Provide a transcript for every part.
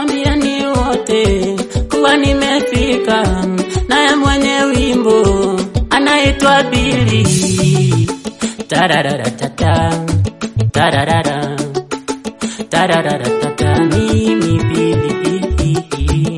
Wambieni wote kuwa nimefika, naye mwenye wimbo anaitwa Bili. Tarararatata, tararara, tarararatata, mimi Bili.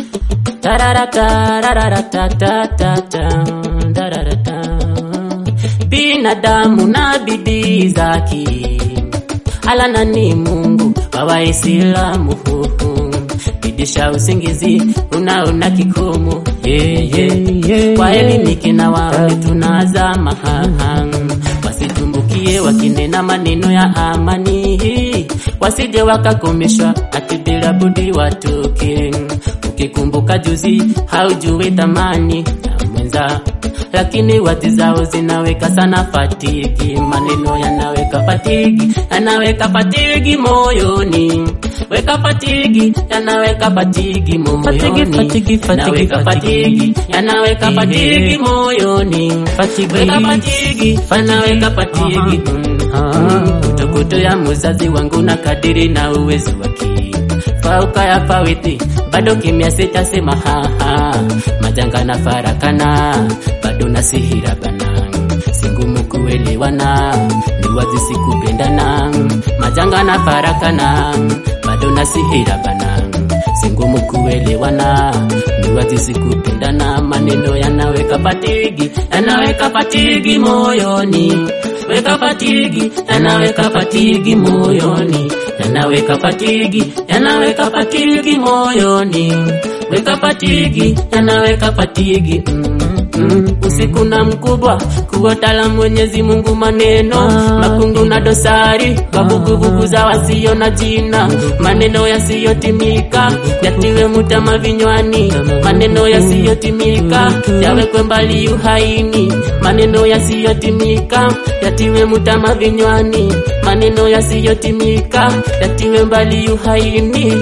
Tararatararatatata, tararata. Binadamu na bidii zake alana ni Mungu wa Waislamu bidisha usingizi unaona kikomo yeah, yeah, yeah, waelimike na waone tunazama haha wasitumbukie wakinena maneno ya amani wasije wakakomeshwa ati bila budi watoke ukikumbuka juzi haujui thamani ya mwenza lakini wati zao zinaweka sana fatigi, maneno yanaweka fatigi, yanaweka fatigi moyoni, weka fatigi, yanaweka fatigi moyoni, Fatigi, fatigi, fatigi, yanaweka fatigi, yanaweka fatigi moyoni, Fatigi. weka fatigi, yanaweka fatigi kutokuto ya muzazi wangu na kadiri na uwezo wake fauka ya fawiti bado kimya sitasema haha majanga na farakana bado nasihiragana singumu kuelewana ni wazi sikupendana majanga na farakana bado nasihiragana singumu kuelewana ni wazi sikupendana maneno yanaweka patigi yanaweka patigi moyoni weka patigi yanaweka patigi moyoni yanaweka patigi yanaweka patigi moyoni weka patigi yanaweka patigi mm, mm. usiku na mkubwa kuotala Mwenyezi Mungu maneno makungu na dosari wavuguvugu za wasio na jina maneno yasiyotimika yatiwe mutama vinywani maneno yasiyotimika yawekwe mbali uhaini maneno yasiyotimika yatiwe mutama vinywani maneno yasiyotimika yatiwe mbali uhaini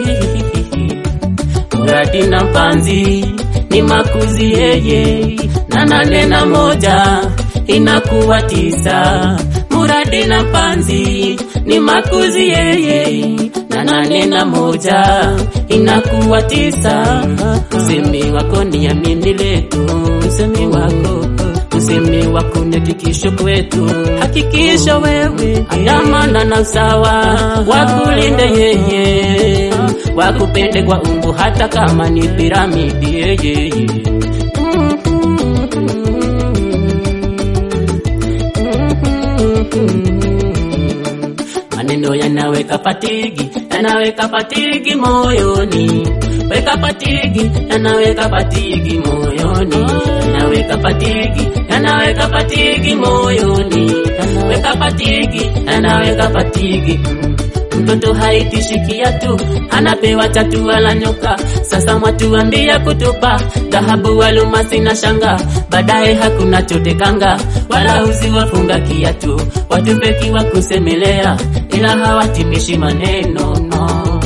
muradi na mpanzi ni makuzi yeye na nane na moja inakuwa tisa muradi na mpanzi ni makuzi yeye na nane na moja inakuwa tisa usemi wako ni amini letu usemi wako usemi wako ni hakikisho kwetu hakikisho wewe ayamana na usawa wakulinde yeye wakupende kwa umbu hata kama ni piramidi yeye maneno yanaweka patigi yanaweka patigi moyoni weka patigi yanaweka patigi moyoni yanaweka patigi yanaweka patigi moyoni weka patigi yanaweka patigi mm. mtoto haitishikia tu anapewa chatu wala nyoka sasa mwatuambia kutupa dhahabu walumasi na shanga baadaye hakuna chote kanga wala uzi wafunga kiatu watupeki wa kusemelea ila hawatimishi maneno no